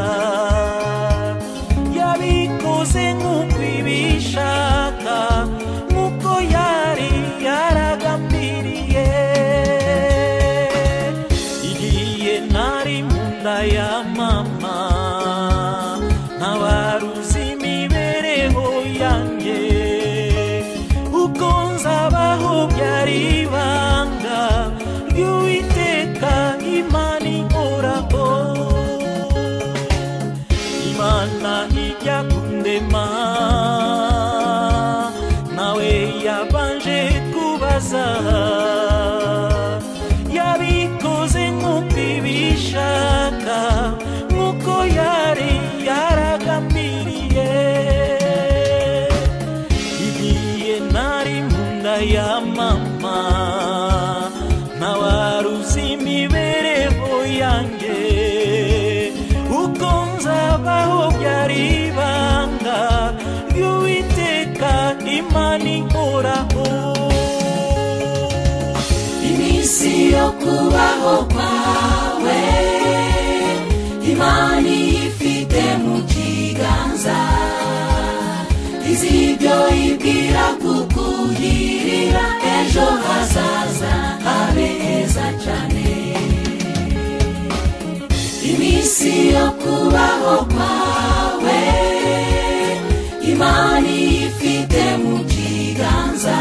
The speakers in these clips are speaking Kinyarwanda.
neza yabikoze nk'uko ibishaka nk'uko yari yaragambiriye igihe nari mu nda ya mama ntabaruzi imibereho yanjye uko nzabaho byari ibanga ry'uwiteka imana ihoraho imana ijya kundema nawe yabanje kubaza yabikoze nk'uko ibishaka nk'uko yari yaragambiriye igihe nari mu nda ya mama ntawaruzi imibereho yanjye uko nzabaho byari ibanga ry'uwiteka imana inkoraho iminsi yo kubaho kwawe imana ifite mu kiganza izi ibyo ibwira kukugirira ejo hazaza habe heza cyane iminsi yo kubaho kwawe imana ifite mu kiganza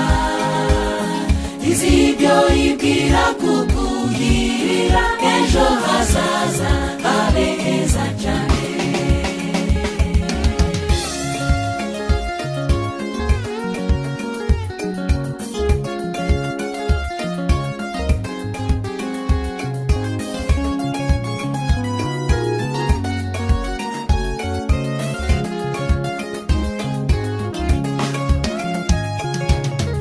izi ibyo ibwira kukugirira ejo hazaza habe heza cyane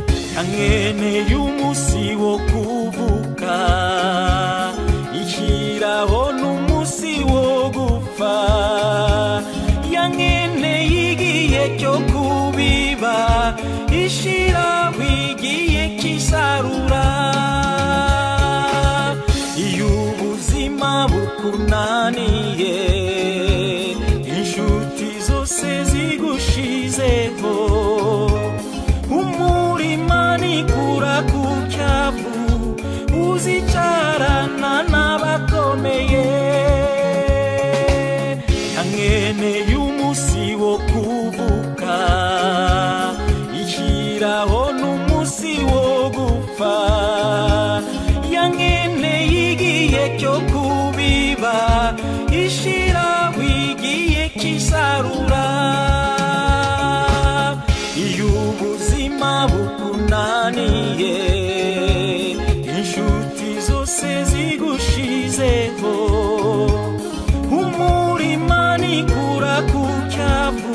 nkankeneye umunsi wo kuvuka ishyiraho n'umunsi wo gupfa yankeneye igihe cyo kubiba ishyiraho igihe cy'isarura iyo ubuzima bukunaniye inshuti zose zigushizeho umurima nikura ku cyavu uzicarana n'abakomeye yankeneye umunsi wo kuvuka ishyiraho n'umunsi wo gupfa yankeneye igihe cyo kubiba ishyiraho igihe cy'isarura iyo ubuzima bukunaniye inshuti zose zigushizeho umurima nikura ku cyavu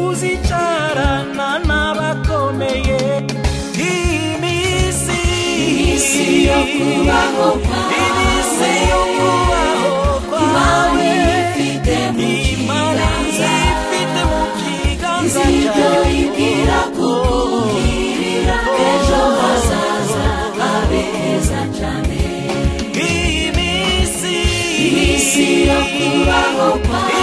uzicarana n'abakomeye iminsi iminsi yo kubaho kwawe iminsi yo kubaho imana kwawe ifite mu imana kiganza ifite mu kiganza izi ibyo cyawe ibwira kukugirira ejo hazaza habe heza cyane iminsi iminsi yo kubaho kwawe